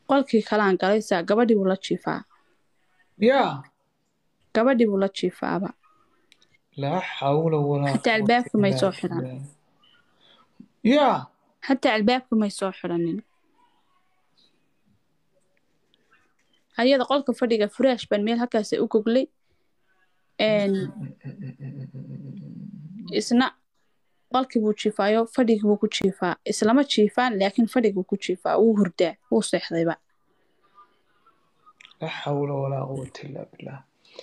qolkii kalaan galaysaa gabadhii buu la jiifaa yaa gabadhii buu la jiifaaba laa xawla walaa Xataa albaabka may soo xidhan. yaa xataa albaabka may soo xidhanin ayada qolka fadhiga furaash baan meel halkaas u goglay Een, isna qolkii buu jiifaayo fadhigii buu ku jiifaa islama jiifaan laakiin fadhigii buu ku jiifaa wuu hurdaa wuu seexdayba laa xawla walaa quwata illaa billah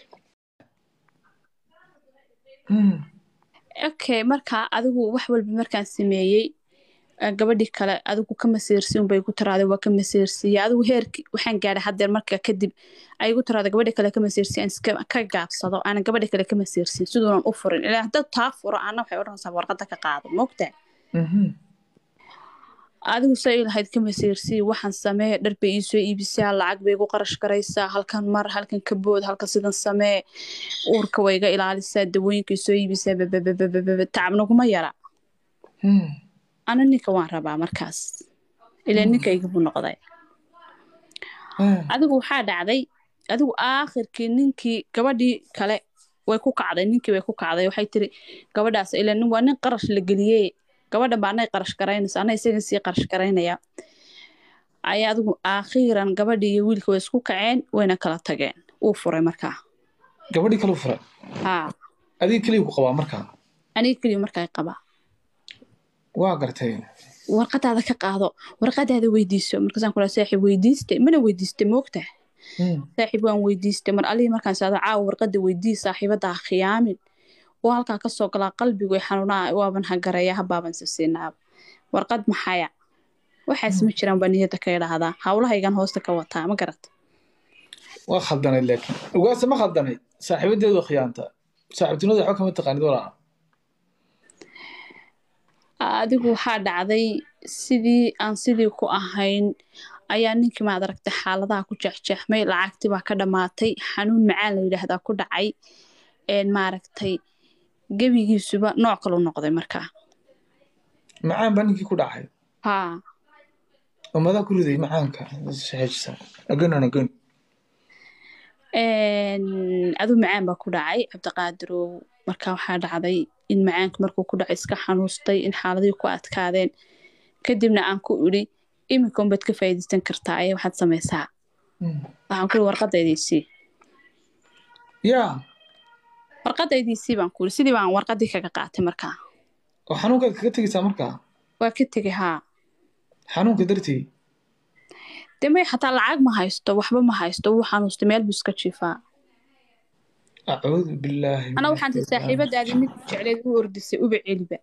Hmm. okay markaa adigu wax walba markaan sameeyey eh, gabadhii kale adigu ka masiirsi unbay ku tiraada waa ka masiirsiiya adigu heerki waxaan gaadhay haddeer marka kadib ay igu tiraada gabadhi kale ka masiirsiya aan iska ka gaabsado aanan gabadhi kale ka masiirsin siduunan u furin ilaa haddaad taa furo ana waxay odhanaysaa warqadda ka qaado moogtaa Mhm. adigu say lahayd ka masiirsii waxaan samee dhar bay iisoo iibisaa lacag bay igu qarash garaysaa halkan mar halkan ka bood halkan sidan samee uurka way iga ilaalisaa dawooyinka isoo iibisaa babababababa tacabnaguma yara Hmm. ana ninka waan rabaa markaas ilaa ninka igabu noqday Ah. adigu waxaa dhacday adigu aakhirkii ninkii gabadhii kale way ku kacday ninkii way ku kacday waxay tiri gabadhaas ilaa nin waa nin qarash la geliyey gabadhan baa anay qarash garaynaysa ana isaga sii qarash garaynaya ayaa adigu aakhiiran gabadhii iyo wiilka way isku kaceen wayna kala tageen uu furay markaa gabadhii kale u furay haa adiga keliya ku qabaa markaa aniga keliya markaa qabaa waa gartay warqadaada ka qaado warqadaada weydiiso markaasaan kula saaxiib weydiistay mana weydiistay moogtaa Hmm. saaxiib waan weydiistay mar alihii markaan saado caawa warqada weydii saaxiibada ha khiyaamin oo halkaa kasoo galaa qalbigu ay xanuunaa waaban hagareeya habaaban sisiinaaba warqad maxaya waxaas ma jiraan baa niyada ka idhaahdaa hawlahaygan hoosta ka wataa ma garat waa khaldanay laakiin ugaasa ma khaldanay saaxiibadeedu waa khiyaanta saaxiibtinimada waxba kama taqaanid walaa adigu waxaa dhacday sidii aan sidii ku ahayn ayaa ninkii maad aragtay xaaladaha ku jeexjeexmay lacagtii baa ka dhammaatay xanuun macaan la yidhaahdaa ku dhacay een maaragtay gebigiisuba nooc kalu noqday markaa macaan baa ninkii ku dhacay haa oo madaa ku riday macaanka xejisa again and again Een, aduu macaan baa ku dhacay cabdiqaadirow marka waxaa dhacday in macaanka markuu ku dhacay iska xanuustay in xaaladihii ku adkaadeen kadibna aan ku idhi iminka unbaad ka faa'iidaysan kartaa ayaa waxaad samaysaa Hmm. waxaan ku ihi warqadaydiisii yaa warqadaydiisii baan ku ihi sidii baan warqadii kaga qaatay markaa oo xanuunkaad kaga tegaysaa markaa waa ka tegay haa xanuunka dartii dee may xataa lacag ma haysto waxba ma haysto wuu xanuustay meel buu iska jiifaa acuudu billaahi ana waxaan tii saaxiibadaadii mid jecleed u ordisay uba celiba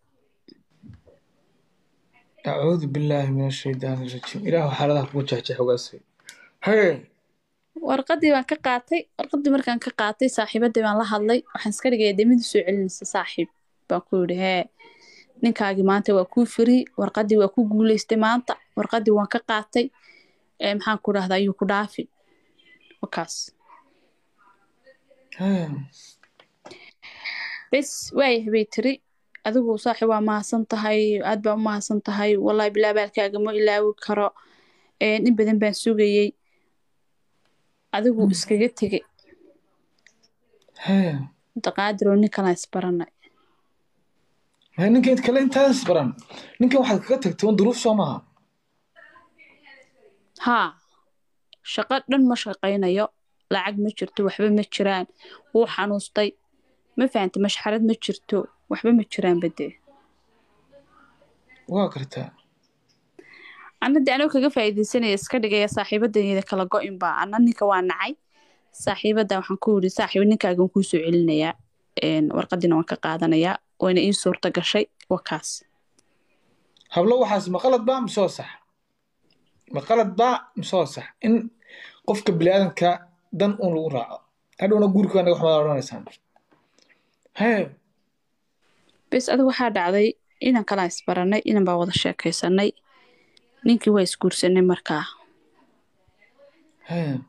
acuudu billaahi min ashaydaani rajiim ilaahu xaaladaha kugu jexjex ogaasay hee warqadii baan ka qaatay warqadii markaan ka qaatay saaxiibadii baan la hadlay waxaan iska dhigaya dee mid soo celinaysa saaxiib baan ku yidhi hee ninkaagii maanta waa kuu firi warqadii waa ku guuleystay maanta warqadii waan ka qaatay ee maxaan ku dhahdaa ayuu ku dhaafi wakaas hee bes waayah bay tiri adigu saaxiib waa mahadsan tahay aad baa u mahadsan tahay wallahi bilaa baalkaaga ma ilaawi karo Ee, in badan baan sugayey adigu iskaga tegay hee daqaadiroo nin kalaan isbaranay ma ninkan kale intaas baran ninkan waxaad kaga tagtay un duruuf soo maaha haa shaqo dhan ma shaqaynayo lacag ma jirto waxba ma jiraan wuu xanuustay ma fahanta mashxarad ma jirto waxba ma jiraan badee waa gartaa ana de anoo kaga faa'iidaysanaya iska dhigaya saaxiibadayda kala go-in baa ana ninka waa nacay saaxiibada waxaan ku yidhi saaxiib ninkaagan kuu soo celinayaa Een, warqadiina waan ka qaadanayaa wayna ii suurta gashay wakaas hablo waxaas ma qalad baa misoo sax ma qalad baa misoo sax in qofka biniaadanka dan un lagu raaco hadhowna guurka anaga waxmaad odhanaysaan hee bes adigu waxaa dhacday inan kalaa isbaranay inan baa wada sheekaysanay ninkii waa isguursanay markaa hee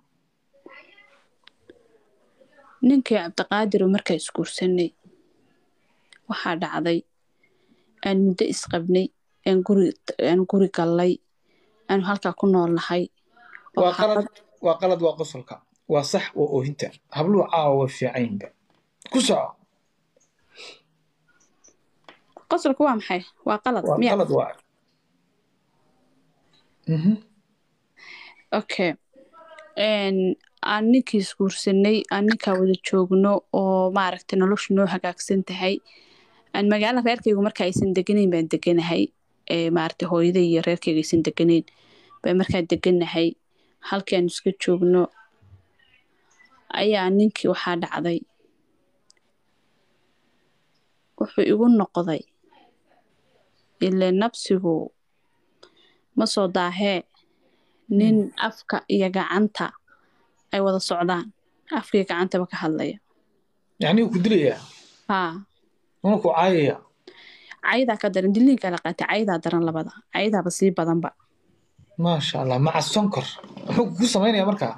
ninkii cabdiqaadiru markaa isguursanay waxaa dhacday aan muddo isqabnay aan guri aan guri gallay aanu halkaa ku nool nahay oo waa qalad xaafad waa qalad waa qosolka waa sax waa oohinta habluhu caawa waa fiicanyihinba ku soco qosolku waa maxay waa qalad waa miya qalad waa Mhm. okay Een, aan ninkii isguursanay aan ninkaa wada joogno oo maaragtay noloshu noo hagaagsan tahay aan magaalo reerkaygu marka aysan deganayn baan deganahay ee maaragtay hooyaday iyo reerkayga aysan deganayn baan markaa deganahay halkii aan iska joogno ayaa ninkii waxaa dhacday wuxuu igu noqday ile nabsigu ma soo daahee nin afka iyo gacanta ay wada socdaan afka iyo gacantaba ka hadlaya yacni wuu ku dilayaa haa una ku caayaya cayadaa ka daran diliinka la qaatay cayadaa daran labada cayadaaba sii badanba maasha allah maca sonkor muxuu kugu samaynaya markaa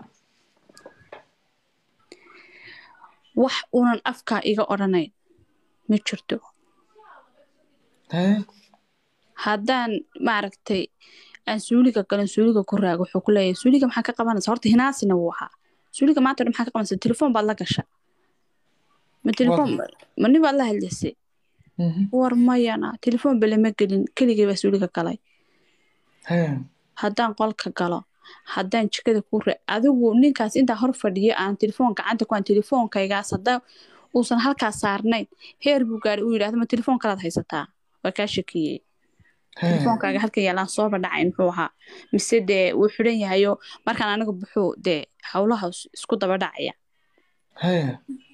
wax unan afkaa iga odhanayn ma jirto Hee? haddaan maaragtay aan suuliga galan suuliga ku raago wuxuu ku leeyahay suuliga maxaa ka qabanaysa horta hinaasina wuu ahaa suuliga maanta dhan maxaa ka qabanaysa telefoon baad la gasha ma telefoon ma nin baad la hadlaysay Mhm. war mayana telefoon ba lama gelin keligay baa suuliga galay Hee. haddaan qolka galo haddaan jikada ku ra adigu ninkaas intaa hor fadhiyo aan telefoon gacanta ku aan telefoonkaygaas haddaa uusan halkaas saarnayn heer buu gaadhay uu yidhaahdo ma telefoon kalaad haysataa waa kaa shakiyey Hee. telefoonkaaga halkan yaalaan sooba dhacay muxuu ahaa mise dee wuu xidhan yahayo markaan aniga buxuu dee howlaha is- isku daba dhacaya Hee.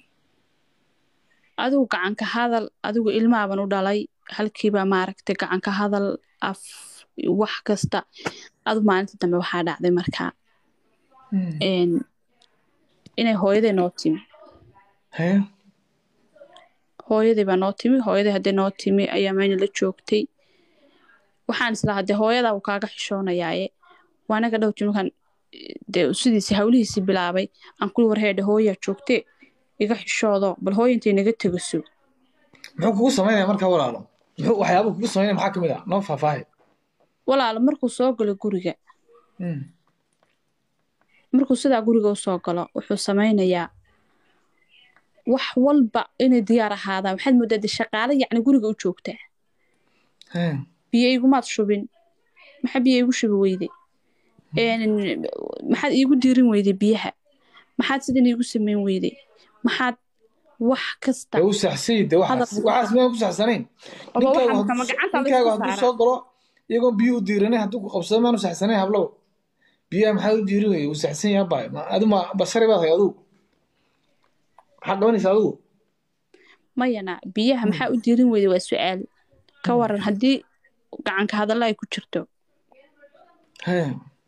adigu gacanka hadal adigu ilmaaban u dhalay halkiiba maaragtay gacanka hadal af wax kasta adu maalinta dambe waxaa dhacday markaa Mm. een, inay hooyaday noo timi Hee. hooyaday baa noo timi hooyaday haddii noo timi ayaa mayna la joogtay waxaan islahaa dee hooyadaa uu kaaga xishoonayaaye waa anaga dhow jimkan dee sidiisi hawlihiisi bilaabay aan kuli warheedhe hooyaa joogtee iga xishoodo bal hooya intay naga tegaso muxuu kugu samaynaya markaa walaalo muxuu waxyaabuhu kugu samaynaya maxaa ka mid ah noo faahfaahay walaalo markuu soo galo guriga Mm. markuu sidaa guriga u soo galo wuxuu samaynayaa wax walba inay diyaar ahaadaan waxaad moodaa dee shaqaale yacni guriga u joogtaa Hee. biyo igumaad shubin maxaa biyo igu shubi weyday Een, maxaad iigu diirin weyday biyaha maxaad sidan iigu samayn weyday maxaad wax kasta Dee u saxsay dee waxaas Hadal- waxaas miyaan ku saxsanayn Oba ninkaagu waxaan kama hadduu- gacanta la ninkaagu isku hadduu saaraa. soo galo iyagoon biyo u diiranay hadduu ku qabsado maanu saxsanayn hablow biyaha maxaa u diirin weye uu saxsan yaha baay Ma- adu ma bashari baad hay adugu maxaad qabanaysaa adugu mayana biyaha maxaa u diirin weyday waa su-aal ka waran haddii gacanka hadalla ay ku jirto Hee.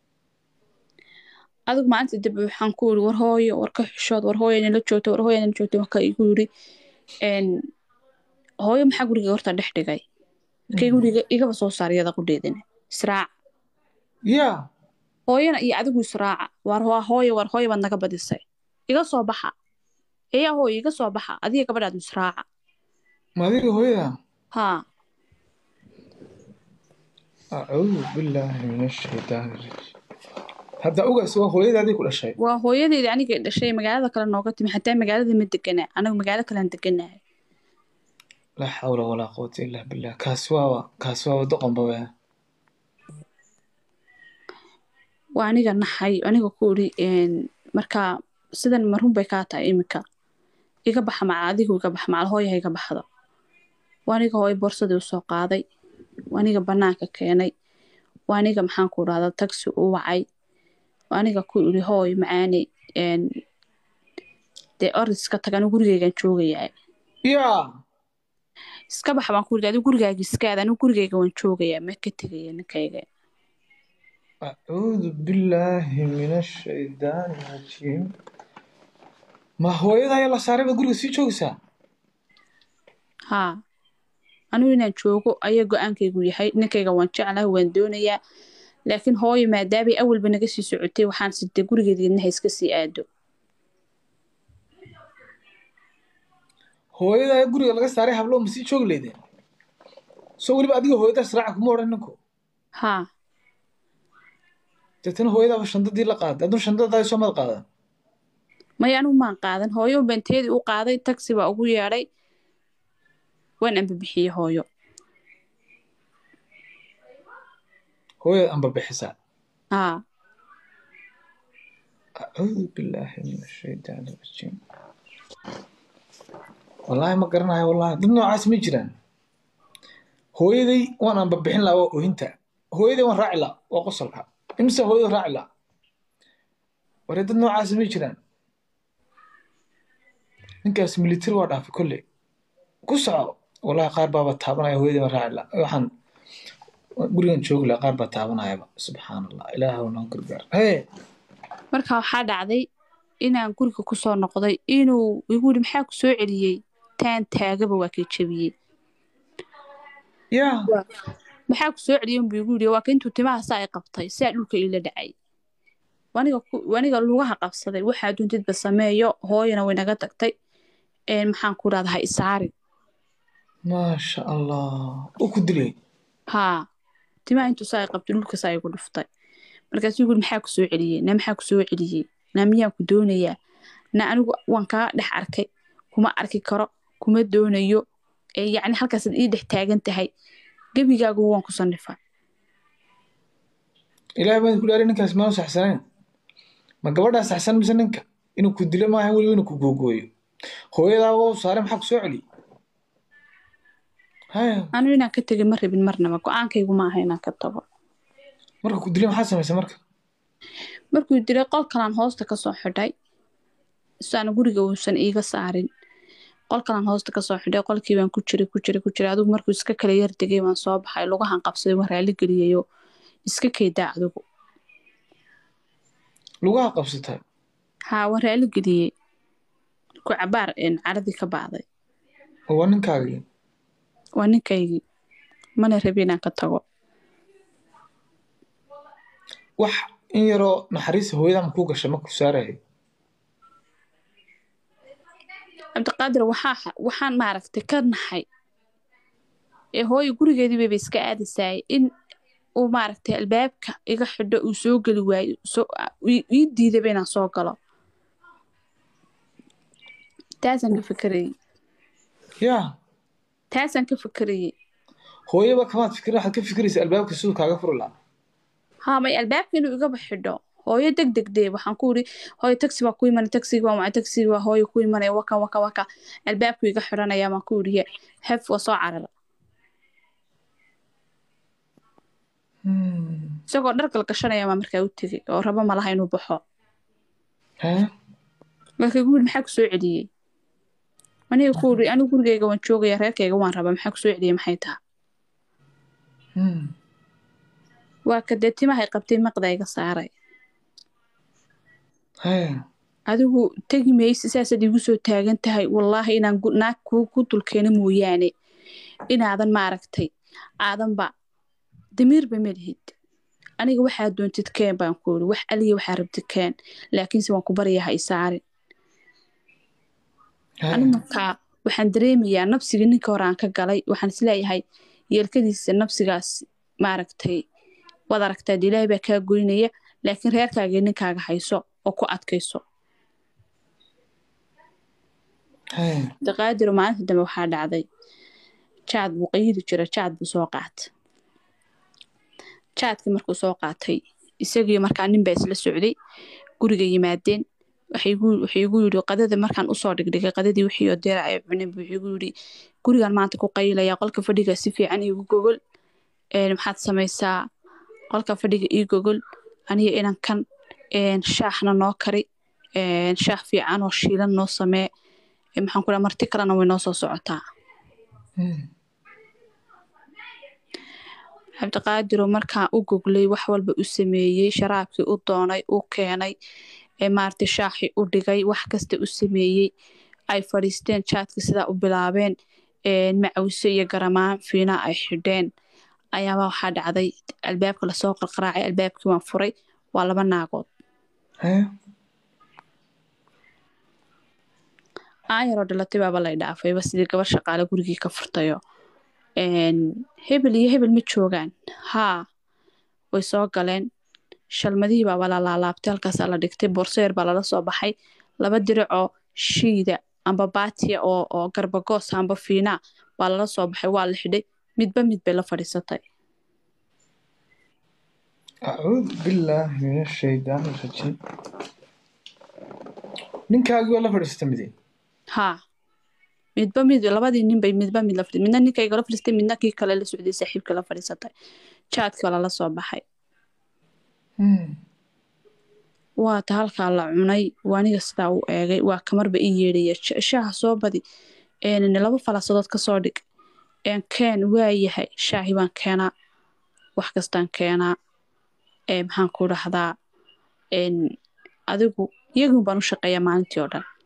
adigu maalinta dambe waxaan ku yiri war hooyo war ka xishood war hooyo nala joogto war hooyo nala joogto marka igu yiri een hooyo maxaa guriga horta dhex dhigay kay guriga igaba soo saar iyada qudheedana israac yaa hooyana iyo adigu israaca war waa hooyo war hooyo baad naga badisay iga soo baxa eyaa hooyo iga soo baxa adiga gabadhaad israaca ma adiga hooyada haa acuudu billaahi min ashaytaani rajiim hadda ogaas waa hooyadaadii ku dhashay waa hooyadeedii aniga dhashay magaalada kale nooga timi xataa magaalada ma deganaa anagu magaalo kalean deganahay laa xawla walaa quwata illaa billah kaas waa kaas waa doqon bawe waa aniga naxay aniga ku iri een, markaa sidan marun bay kaa tahay iminka iga baxa macal adigu iga baxa macal hooyaha iga baxdo waa aniga hooyo boorsadii usoo qaaday waa aniga banaanka keenay waa aniga maxaan ku dhahda tagsi u wacay waa aniga ku iri hooy macaaney een, dee oriska tag anigu gurigeygaan joogayaa yaa iska bax baan ku iri adigu gurigaaga iska aad anigu gurigeyga waan joogayaa ma ka tegaya ninkayga acuudu billaahi min ashaytaani rajiim ma hooyada ayaa la saaray baad guriga sii joogaysaa haa anigu inaan joogo ayaa go-aankaygu yahay ninkayga waan jeclahay waan doonayaa laakiin hooyo maadaamay awalba naga sii socotay waxaan sidee gurigeedina ha iska sii aado hooyada ayaa guriga laga saaray hablo ma sii joogi leydeen soo weliba adiga hooyadaas raaca kuma odhan ninku haa deetana hooyadaaba shandadii la qaaday hadduu shandadaadi soo mad qaadan maya anigu maan qaadan hooyo benteedii u qaaday taxi baa ugu yeedhay waan ambabixiyey hooyo hooyada amba bixisaa haa acuudu billaahi min ashaytaan arajiim wallaahi ma garanayo wallaahi dad noocaas ma jiraan hooyaday waan amba bixin lahaa waa oohinta hooyaday waan raaci lahaa waa qosolka imise hooyada raaci lahaa waree dad noocaas ma jiraan ninkaas military waa dhaafay kolley ku soco wallaahi qaar baaba taabanaya hooyaday waan raaci lahaa waxaan gurigan joogi lahaa qaar baa taabanayaba subxaan allah ilaahu noo gargaar hee marka waxaa dhacday inaan guriga kusoo noqday inuu igu yidhi maxaa ku soo celiyey taan taagaba waa kii jebiyey yaa maxaa ku soo celiyey unbuu igu yidhi waa ka intuu timaha saa i qabtay saa dhulka iila dhacay waniga ku- waniga lugaha qabsaday waxaa duntidba sameeyo hooyana way naga tagtay een maxaan ku idhahdaa ha isaarin maasha allah u ku dilay haa timaha intuu saa i qabtay dhulka saa igu dhuftay markaasuu igu yidhi maxaa ku soo celiyey na maxaa ku soo celiyey na miyaan ku doonayaa na anigu waan kaa dhex arkay kuma arki karo kuma doonayo ee yacni halkaasaad ii dhex taagan tahay gebigaagu waan ku sannifaa ilaahay baan ku dhaari ninkaas maanu saxsanayn ma gabadhaa saxsan mise ninka inuu ku dilo maaha weliba inuu ku googooyo hooyadaaba u saaray maxaa ku soo celiy haya anu inaan ka tegin ma rabin marnaba go-aankaygu ma aha inaan ka tago marka ku dilay maxaa samaysay marka markuu dilay qol kalaan hoosta kasoo xidhay isaana guriga uusan iiga saarin qol kalaan hoosta kasoo xidhay qolkii baan ku jiray ku jiray ku jiray adigu markuu iska kala yar degay waan soo baxay lugahan qabsaday waan raali geliyayo iska keedaa adigu lugaha qabsatay haa waan raali geliyey ku cabaar een caradii ka bacday oo waa ninkaagii waa ninkaygii mana rabi inaan ka tago wax in yaroo naxariista hooyadaa ma kuu gashay marka ku saarayay cabdiqaadir waxaa waxaan maaragtay ka naxay ee hooyo gurigeedii bayba iska aadasaayay in uu maaragtay albaabka iga xidho uu soo geli waayo soo ii ii diidaba inaan soo galo taasaan ka fikerayey yaa taasaan ka fikerayey hooyaba kamaad fikir waxaad ka fikiraysa albaabka siduu kaaga furi lahaa haa may albaabka inuu igaba xidho hooyo deg deg dee waxaan ku iri hooyo taxi baa ku imanay taxigi waa wacay taxigi waa hooyo ku imanaya waka waka waka albaabku iga xidhanaya baan ku iriye hef waa soo carara Hmm. isagoo dhar galgashanaya baa markaa u tegey oo rabo malaha inuu baxo hee marka igu yiri maxaa ku soo celiyey aniga ku iri anigu gurigeyga waan joogaya reerkayga waan rabaa maxaa ku soo celiyey maxay taha Hmm. waa ka dee timahay qabtay maqda iga saaray hee adigu tegi maysi saasaad igu soo taagan tahay wallaahi inaan gu- naag ku ku dulkeeno mooyaane inaadan maaragtay aadanba damiirba ma lihid aniga waxaa doontid keen baan ku iri wax aliya waxaa rabtid keen laakiinse waan ku baryaa ha isaarin ani hee markaa waxaan dareemayaa nafsigii ninka hore aan ka galay waxaan isleeyahay yeelkadiisa nafsigaas maaragtay waad aragtaa dee ilaahay baa kaa goynaya laakiin reerkaaga ninkaaga hayso oo ku adkayso hee daqaadiro maalinta dambe waxaa dhacday jaad buu qayidi jira jaad buu soo qaatay jaadkii markuu soo qaatay isagii markaa nin baa isla socday guriga yimaadeen waxay igu- wuxuu igu yidhi qadada markaan usoo dhigdhigay qadadii wixii oo deera ay cuneen buu igu yidhi gurigan maanta ku qaylaya qolka fadhiga si fiican iigu gogol een, maxaad samaysaa qolka fadhiga ii gogol aniga inan kan een, shaahna noo kari een, shaah fiican oo shiilan noo samee ee, maxaan ku dhaha marti kalena way noo soo socotaa Hmm. cabdiqaadiroo markaa u goglay wax walba u sameeyey sharaabkii u doonay u keenay ee maaragtay shaaxii u dhigay wax kasta u sameeyey ay fadhiisteen jaadkii sidaa u bilaabeen een, macawise iyo garamaan fiina ay xidheen ayaaba waxaa dhacday albaabka lasoo qarqaraacay albaabkii waan furay waa laba naagood hee aayaroo dhalatay baaba lay dhaafayba sidii gabar shaqaale gurigii ka furtayo een, hebel iyo hebel ma joogaan haa way soo galeen shalmadihii baa la laalaabtay halkaasaa la dhigtay boorseer baa lala soo baxay laba diricoo shiida amba baatiya oo oo garbagoos amba fiinaa baa lala soo baxay waa la xidhay midba mid bay la fadhiisatay acuudu billaahi min ashaydaani rajiim ninkaagii waa la fadhiisata mide haa midba mid labadii nin bay midba mid la fadhi midna ninkayga la fadhiistay midna kii kale la socday saaxiibka la fadhiisatay jaadkii waa lala soo baxay waa ta halkaa la cunay waa aniga sidaa u eegay waa kamarba ii yeedhaya Sh- shaaha soo badi een, laba falaasadood ka soo dhig een, keen waa yahay shaahi baan keenaa wax kastaan keenaa ee, maxaan ku dhahdaa een, adigu iyagun baan u shaqeeyaa maalintii oo dhan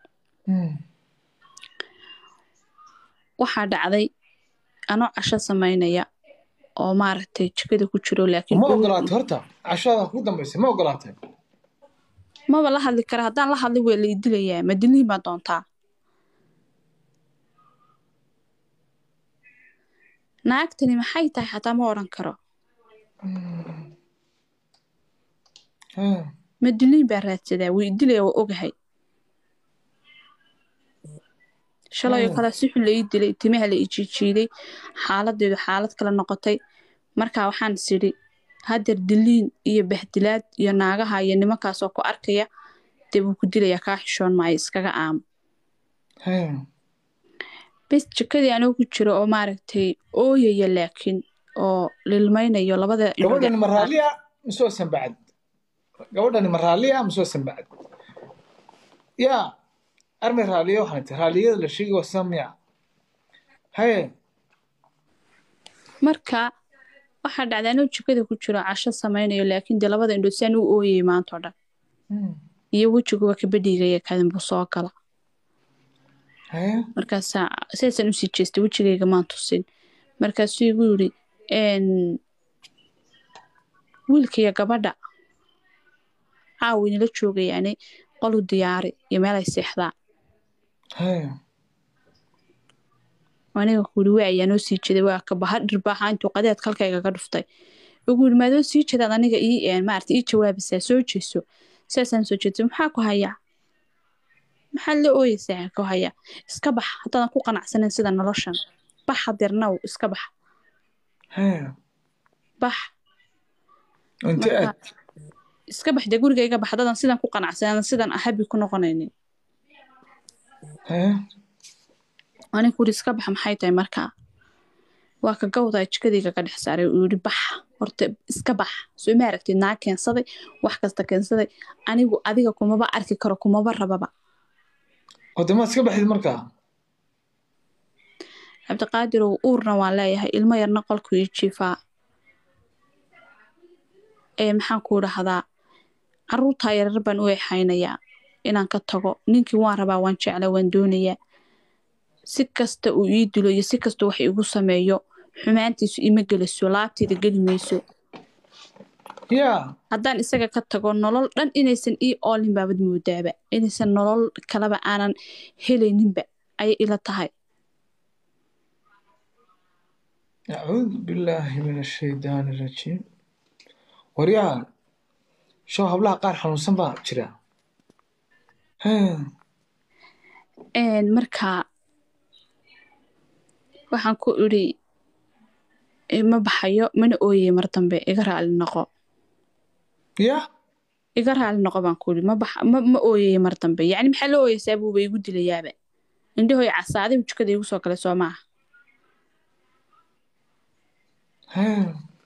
waxaa dhacday anoo casho samaynaya oo maaragtay jikada ku jiro laakiin ma ogolaatay horta cashada kugu dambaysay ma ogolaatay maba la hadli kara haddaan la hadli waa la idilayaa ma dilniin baa doontaa naagtani maxay tahay xataa ma odhan karo Ah, ma dilniin baa raadsadaa wuu idilaya waa ogahay shalayoo Hmm. kale si xun la ii dilay timaha la ii jiijiiday xaaladeedu xaalad kale noqotay marka waxaan is idhi hadeer diliin iyo bahdilaad iyo naagaha iyo nimankaasoo ku arkaya dee wuu ku dilayaa kaa xishoon maayo iskaga aamo ah. bes jikadii anoo ku jiro oo maaragtay ooyaya laakiin oo lilmaynayo labada indhood gabadhani ma raalliya mise waa sanbacad gabadhani ma raalliya mise waa sanbacad yaa armay raalliya waxaan ti raalliyada la sheegi waa samiya haye marka waxaa dhacday anoo jikada ku jiro casho samaynayo laakiin dee labada indhood saan u ooyayay maanta oo dhan iyo wejiguba kabadhiigaya kadin buu soo gala haye markaasaa sidaasaan usii jeestay wejigayga maan tusin markaasuu igu yidhi "Een, wiilkaiyo gabadha caawi nala joogayaane qolu diyaari iyo meel ay seexdaan haye aniga kuuri waa ayaa noo sii jeeday waa ka baha dhirbaaxa intuu qadeed kalkayga ka dhuftay ugu yidhi maadoo sii jeedaad aniga ii een maarata ii jawaabaysaa soo jeeso sidaasaan soo jeedsay maxaa ku hayaa maxaad la ooyeysaa ku hayaa iska bax haddaadan ku qanacsanayn sida noloshan bax hadeernaw iska bax haye bax inti Marka- aad iska bax dee gurigayga bax haddaadan sidan ku qanacsanan sidan habi ku noqonaynin haye aniga kuuri iska bax maxay tahay markaa waa ka gawdaa jikadayga ka dhex saaray uu yidhi bax horta iska bax soo ma aragtid naa keensaday wax kasta keensaday anigu adiga kumaba arki karo kumaba rababa wade maad iska baxdid markaa cabdiqaadirow uurna waan leeyahay ilmo yarna qolku ii jiifaa ee maxaan ku dhahdaa caruurtaa yarar baan u exaynayaa inaan ka tago ninkii waan rabaa waan jeclaa waan doonayaa si kasta uu ii dilo iyo si kasta wax igu sameeyo xumaantiisu ima geliso laabteeda geli mayso yaa haddaan isaga ka tago nolol dhan inaysan ii oolin baabad moodaaba inaysan nolol kaleba aanan helayninba ayay ila tahay acuudu billaahi min ashaydaani rajiim waryaa show hablaha qaar xanuunsan baa jira Hee, Een, marka waxaan ku idhi "Eh, ma baxayo mana ooyey mar dambe iga raali noqo yaa iga raali noqo baan ku idhi ma bax ma, ma ooyey mar dambe yacni maxaa la ooyeysaa buuba igu dilayaaba indhahoy casaaday jikada igu soo galay soo maaha Hee,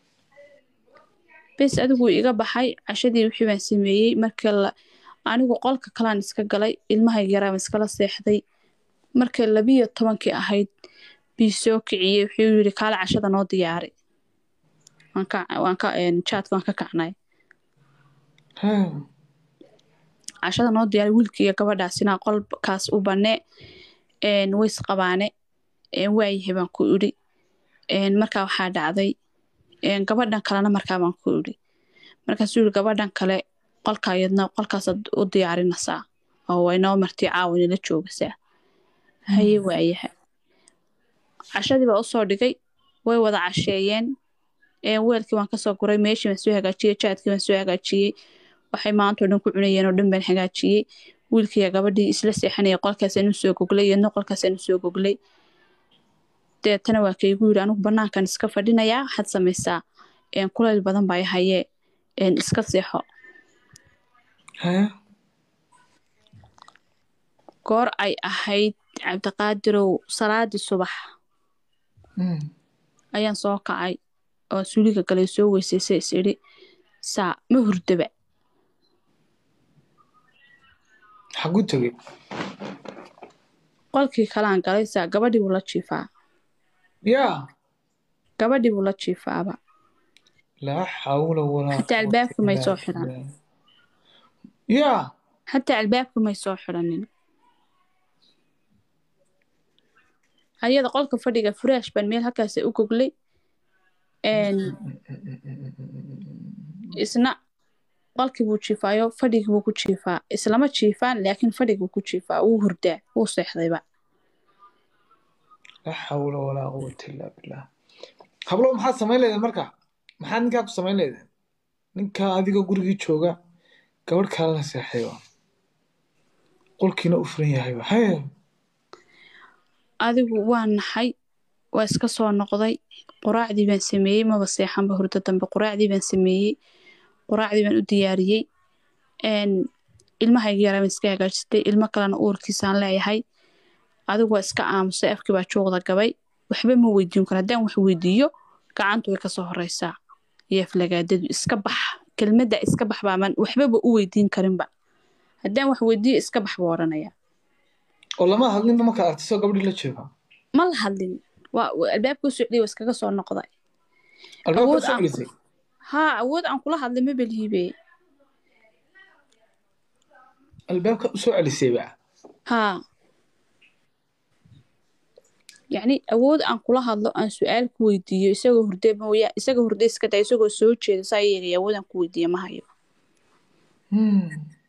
bes adigu wuu iga baxay cashadii wixii baan sameeyey marka la anigu qolka kalaan iska galay ilmahayga yaraa baan iskala seexday markay labiyo tobankii ahayd bii soo kiciyey wuxuu yidhi kaale cashada noo diyaari waan ka waan ka een, jaadka waan ka kacnay hee, cashada noo diyaari wiilka iyo gabadhaasina qolkaas u banne een, way isqabaane een, waayahay baan ku idhi een, markaa waxaa dhacday een, gabadhan kalena markaa baan ku idhi markaasuu yidhi gabadhan kale qolka iyadna qolkaasaad u diyaarinaysaa oo way noo martii caawa nala joogasaa haye waayahay cashadii baa usoo dhigay way wada casheeyeen een, weelkii waan kasoo guray meeshii baan soo hagaajiyey jaadkii baan soo hagaajiyey waxay maanta oo dhan ku cunayeen oo dhan baan hagaajiyey wiilkiiya gabadhii isla seexanaya qolkaasaan usoo goglay iyadna qolkaasaan usoo goglay deetana waa kaygu yidhi anigu banaankan iska fadhinayaa waxaad samaysaa een, kulayl badan baa i hayee een, iska seexo hee goor ay ahayd cabdiqaadirow salaadii subax Mm. ayaan soo kacay oo suuliga galay soo weysaysay is idhi saa ma hurdaba xagu tegey qolkii kalaan galay saa gabadhii buu la jiifaa yaa gabadhii buu la jiifaaba laa xawla walaa Xataa quwwata albaabka may illaa soo xidhan. billah. yaa xataa albaabka may soo xidhanin ayada qolka fadhiga furaash baan meel halkaas u goglay een, isna qolkii buu jiifaayo fadhigii buu ku jiifaa islama jiifaan laakiin fadhigii buu ku jiifaa wuu hurdaa wuu seexdayba laa xawla walaa quwwata illaa billah hablo maxaad samayn leedeen marka maxaad ninkaa ku samayn leedeen ninkaa adiga gurigii jooga gabadh kalena seexayba qolkiina u furan yahayba hee adigu waa naxay waa iska soo noqday quraacdii baan sameeyey maba seexanba hurdo dambe quraacdii baan sameeyey quraacdii baan u diyaariyey een, ilmahayga yaraa baan iska hagaajistay ilmo kalena uurkiisaan leeyahay adigu waa iska aamusay afkii baa juuqda gabay waxba ma weydiin karo haddaan wax weydiiyo gacantu way kasoo horeysaa iyo aflagaadadu iska bax kelmadda iska bax baaman waxbaba u weydiin karinba haddaan wax weydiiyo iska bax buu odhanaya oo lama hadlinba markaad aragtay soo gabadhii la jooga ma la hadlin waa waa- albaabka u socday waa iskaga soo noqday albaabka Awood soo aan- celisay haa awood aan kula hadlay ma beliibe albaabka u soo celisayba haa yacni awood aan kula hadlo aan su-aal ku weydiiyo isagoo hurde mooya isagoo hurde iska daa isagoo soo jeeda saa yeelaya awood aan ku weydiiyo ma hayo Hmm.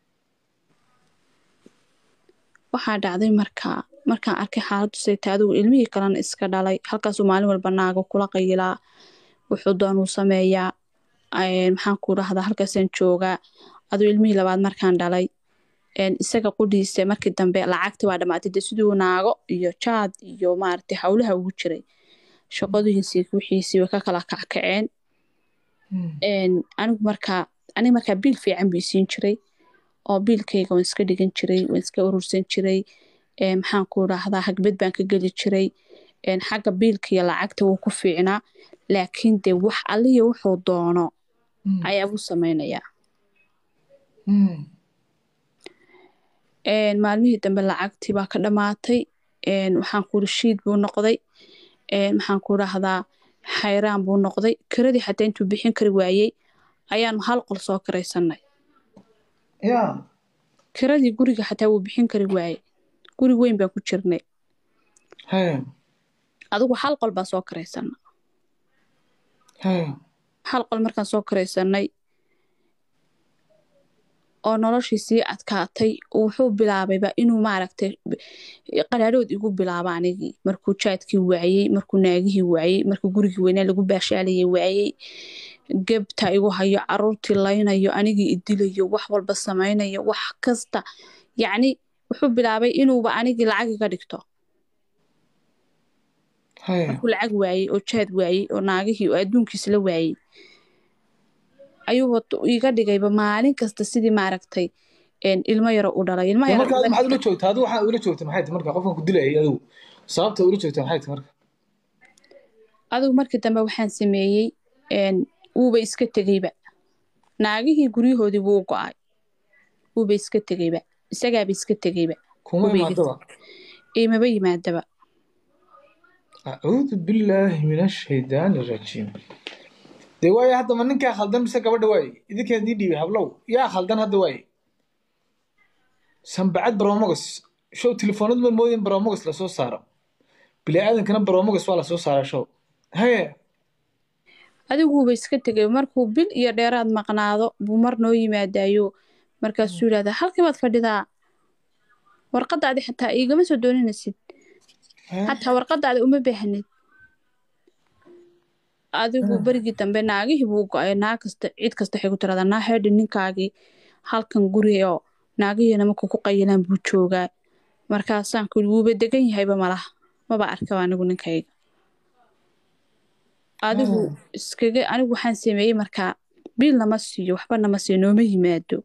waxaa dhacday markaa markaan arkay xaaladdu sayta adigu ilmihii kalena iska dhalay halkaasuu maalin walba naago kula qayilaa wuxuu doonuu sameeyaa een, maxaan ku dhahdaa halkaasaan joogaa aduu ilmihii labaad markaan dhalay een, isaga qudhiisa markii dambe lacagti waa dhamaatay de siduu naago iyo jaad iyo maaragtay howlaha ugu jiray shaqadihiisii wixiisii way ka kala kackaceen Hmm. een, anigu markaa aniga markaa biil fiican buu isiin jiray oo biilkayga waan iska dhigan jiray waan iska urursan jiray een, maxaan ku dhahdaa hagbad baan ka geli jiray een, xagga biilka iyo lacagta wuu ku fiicnaa laakiin de wax alliya wuxuu doono Hmm. ayaa buu sameynayaa Hmm. een, maalmihii dambe lacagtii baa ka dhamaatay een, waxaan ku shiid buu noqday een, maxaan ku dhahdaa xayraan buu noqday kiradii xataa intuu bixin kari waayey ayaanu hal qol soo karaysanay yaa kiradii guriga xataa wuu bixin kari waayey guri weyn baan ku jirnay hee adigu hal qol baan soo karaysana hee hal qol markaan soo karaysanay oo noloshii sii adkaatay wuxuu bilaabayba inuu maaragtay qaraadhood igu bilaabo anigii markuu jaadkii waayey markuu naagihii waayey markuu gurigii weynaa lagu baashaalayay waayey gebta igu hayo caruurtii laynayo anigii idilayo wax walba samaynayo wax kasta yacni wuxuu bilaabay inuuba anigii lacag iga dhigto hee markuu lacag waayey oo jaad waayey oo naagihii oo adduunkiisa la waayey ayuu wad- iga dhigayba maalin kasta sidii maaragtay een, ilmo yaro u dhalay ilmaha Dee yaro marka u adigu maxaad dhalay- ula joogtaa adigu waxaad ula joogtaa maxay tahay marka qofkan ku dilayay adigu sababta ula joogtaa maxay tahay marka adigu markii dambe waxaan sameeyey een, wuuba iska tegeyba naagihii guryahoodii wuu go-ay wuuba iska tegeyba isagaaba iska tegeyba kuma Hubiga. imaadaba imaba yimaadaba acuudu billaahi min ashaydaani rajiim dee waaye hadda ma ninkaa khaldan mise gabadha waaye idinkaa idii dhiibay hablow yaa khaldan hadda waaye sanbacad baromogos show telefoonadu ma moodin baromogos lasoo saaro bini aadankana baromogos waa lasoo saaraa show hee adigu wuuba iska tegay markuu bil iyo dheeraad maqnaado buu mar noo yimaadayo markaasuu yidhahdaa halkii baad fadhidaa warqadaadi xataa iigama soo doonanaysid hee? xataa warqadaada uma baahnid adigu Mm. berigii dambe naagihii buu go-ay naag kasta cid kasta waxay ku tiradaa naa heedhi ninkaagii halkan guri oo naagihiina markuu ku qayilaan buu joogaa markaasaan kuli wuuba degan yahayba malaha maba arkaba anigu ninkayga adigu Mm. iskaga anigu waxaan sameeyey markaa biil nama siiyo waxba nama siiyo nooma yimaado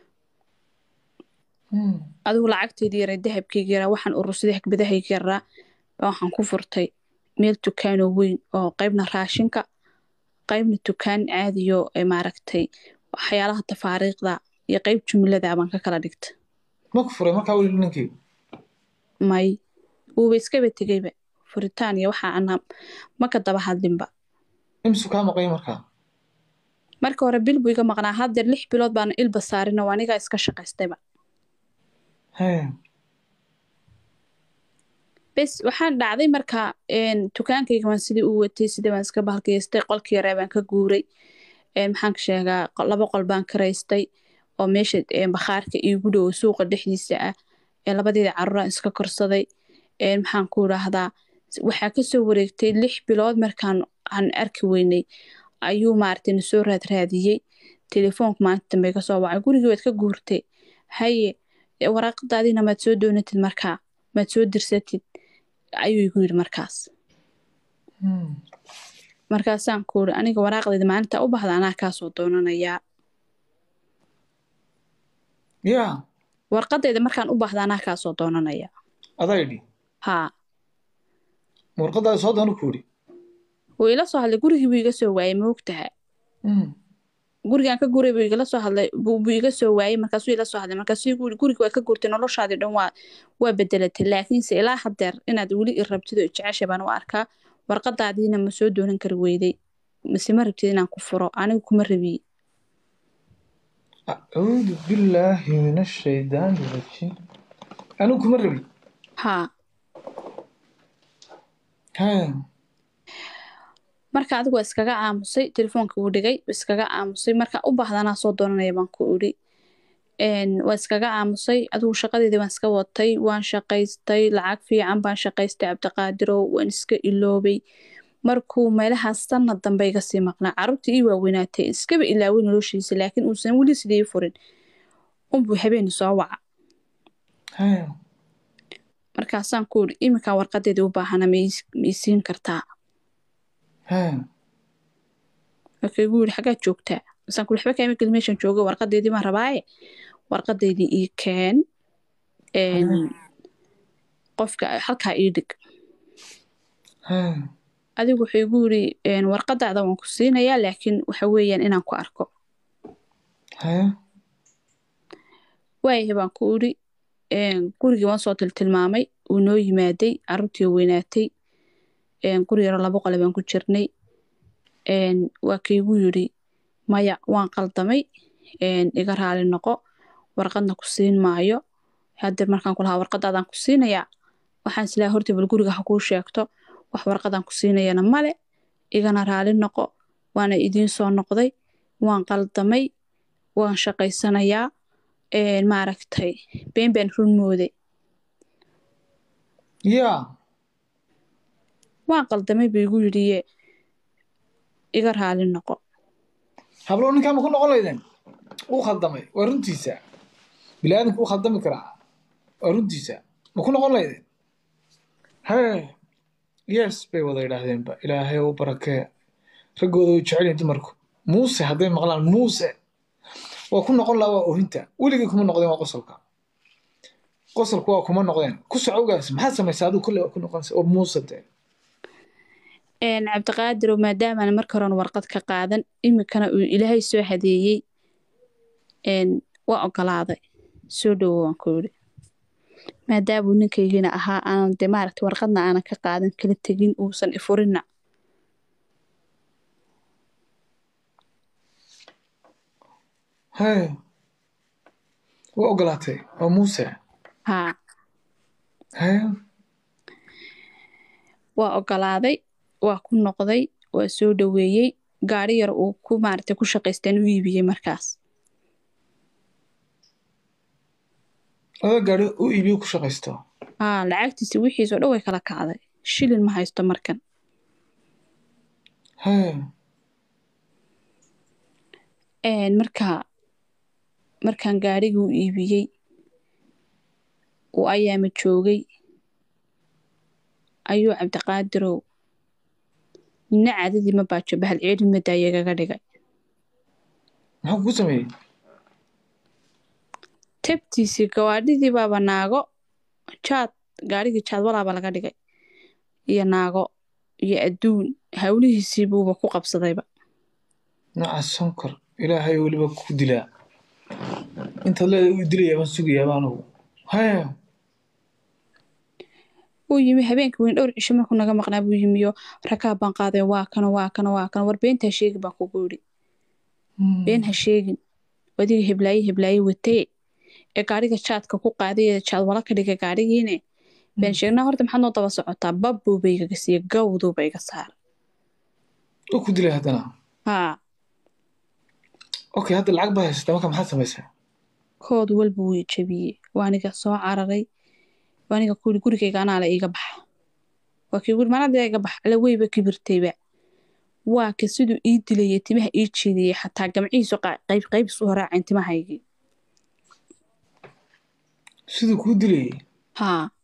Mm. adigu lacagteydii yaray dahabkeyga yaraa waxaan urursaday hagbadahayga yaraa baa waxaan ku furtay meel dukaanoo weyn oo qaybna raashinka qaybna dukaan caadiyo ee maaragtay waxyaalaha tafaariiqda iyo qayb jumlada baan ka kala dhigta ma ku furay markaa weli ninkii may wuuba iskaba tegeyba furitaan iyo waxa ana ma ka daba hadlinba imsu kaa maqay markaa marka hore bil buu iga maqnaa haddeer lix bilood baana ilba saarin oo anigaa iska shaqaystayba Hee. bes waxaan dhacday marka een, dukaankayga waan sidii u watay sidii baan iska bahalkaystay qolkii yaraa baan ka guuray een, maxaan ka sheegaa qo- laba qol baan karaystay oo meesha een, bakhaarka iigu dhow suuqa dhexdiisa ah ee labadeeda caruuraan iska korsaday een, maxaan ku idhaahdaa waxaa kasoo wareegtay lix bilood markaan aan arki weynay ayuu maaragtay na soo raadraadiyey telefoonka maalinta dambe ka soo wacay gurigii waad ka guurtay haye e, waraaqadaadiina maad soo doonatid markaa maad soo dirsatid ayuu igu yidhi markaas Mm. markaasaan ku uri aniga waraaqdeeda maalinta u bahda anaa kaasoo doonanayaa yaa warqadeyda markaan u baahda anaa kaasoo doonanayaa adaa idhi haa warqadaada soo doona ku idhi wuu ila soo hadlay gurigii buu iga soo waayey ma ogtaha Mm. gurigaan ka guray buu igala soo hadlay buu buu iga soo waayey markaasuu ila soo hadlay markaasuu igu yidhi guriga waa ka gurtay noloshaadii dhan waa waa bedelatay laakiinse ilaa haddeer inaad weli i rabtid oo i jeceshay baan u arkaa warqadaadiina ma soo doonan kari weyday mise ma rabtid inaan ku furo anigu kuma rabiye acuudu billaahi min ashaydaani rajiim anigu kuma rabi haa Hee. marka adigu waa iskaga aamusay telefoonka wuu dhigay iskaga aamusay marka u baahdanaa soo doonanaya baan ku idhi Een, waa iskaga aamusay adigu shaqadeedii waan iska watay waan shaqaystay lacag fiican baan shaqaystay cabdiqaadirow waan iska iloobay markuu meelahaas sanad dambe iga sii maqnaa carruurtii ii waaweynaatay iskaba ilaaway noloshiisa laakiin uusan weli sidii furin unbuu habeeni soo waca Hee. markaasaan ku idhi iminkaa warqadeedii u baahana ma ii- ma ii siin kartaa Hee. marka igu yidhi xaggaad joogtaa masaan ku waxba kaama gelin meeshan joogo warqadeedii baan rabaaye warqadeydii ii keen Een, qofka halkaa ii dhig Hee. adigu wuxuu igu yidhi een, warqadaada waan ku siinayaa laakiin waxa weeyaan inaan ku arko Hee. waayahay baan ku idhi een, gurigii waan soo tiltilmaamay uu noo yimaaday carruurtii oo weynaatay een, guri yaro laba qole baan ku jirnay een, waa kaigu yidhi maya waan qaldamay een, iga raali noqo warqadna ku siin maayo haddeer markaan ku lahaa warqadaadaan ku siinayaa waxaan islaa horta bal guriga ha kuu sheegto wax warqadaan ku siinayana male igana raali noqo waana idiin soo noqday waan qaldamay waan shaqaysanayaa een, maaragtay been baan run mooday yaa waan qaldamay buu igu yidhiye iga raali noqo hablow ninkaa ma ku noqon laydeen uu khaldamay waa runtiisa biniaadanka uu khaldami karaa waa runtiisa ma ku noqon laydeen hee yes bay wada idhaahdeenba ilaahay u barakee raggooda way jecel yihiin dumarku muuse hadday maqlaan muuse waa ku noqon lahaa waa ohinta weligii kuma noqdeen waa qosolka qosolku waa kuma noqdeen ku socowgaas maxaad samaysaa adigu kolley waa ku noqonaysa oo muuse dee een, cabdiqaadirow maadaamaan marka horen warqad ka qaadan iminkana uu ilaahay soo hadeeyey een, waa ogolaaday soo dhowo waan ku yidhi maadaamuu ninkaygina ahaa aanan de maaragta warqadna aanan ka qaadan kala tegin uusan ifurinna hee waa ogolaatay waa muuse haa hee waa ogolaaday waa ku noqday waa soo dhoweeyey gaari yar uu ku maaragtay ku shaqaysteen u iibiyey markaas laba gaari u iibiyo ku shaqaysto haa lacagtiisi wixiisoo dhan way kala kacday shilin ma haysto markan haya Een, marka markaan gaarigii u iibiyey uu ayaama joogay ayuu cabdiqaadirow nina caadadii ma baajo bahal ceelin ma daayagaga dhigay muxuu kugu sameeyey tabtiisii gawaadhidii baaba naago jaad gaarigii jaad walaaba laga dhigay iyo naago iyo adduun hawlihiisii buuba ku qabsadayba nooca sonkor ilaahay weliba ku dilaa intaad leedahay uu dilaya baan sugayaaba anugu haya uu yimi habeenkii weyn dhowr cisho markuu naga maqnaa buu yimiyo rakaab baan qaaday waa kana waa kana waa kana war beentaa sheegi baan kugu yidhi been ha sheegin adiga heblaaye heblaaye watee ee gaariga jaadka ku qaaday ee jaad wala ka dhigay gaarigiine been sheegnaa horta maxaad noo daba socotaa babbuuba igaga siiye gawduuba iga saara oo ku dilay haddana haa okay hadda lacag baa haysata marka maxaad samaysaa kood walba wuu jabiyey waaniga soo cararay waaniga kuyidhi gurigayga anaa la iiga baxa waa kii guri manada iga bax alla weyba kibirtayba waa ka siduu ii dilayay timaha ii jeediyey xataa gamcihiisu qa- qayb qaybis u horaaceen timahaygii siduu kuu dilayay haa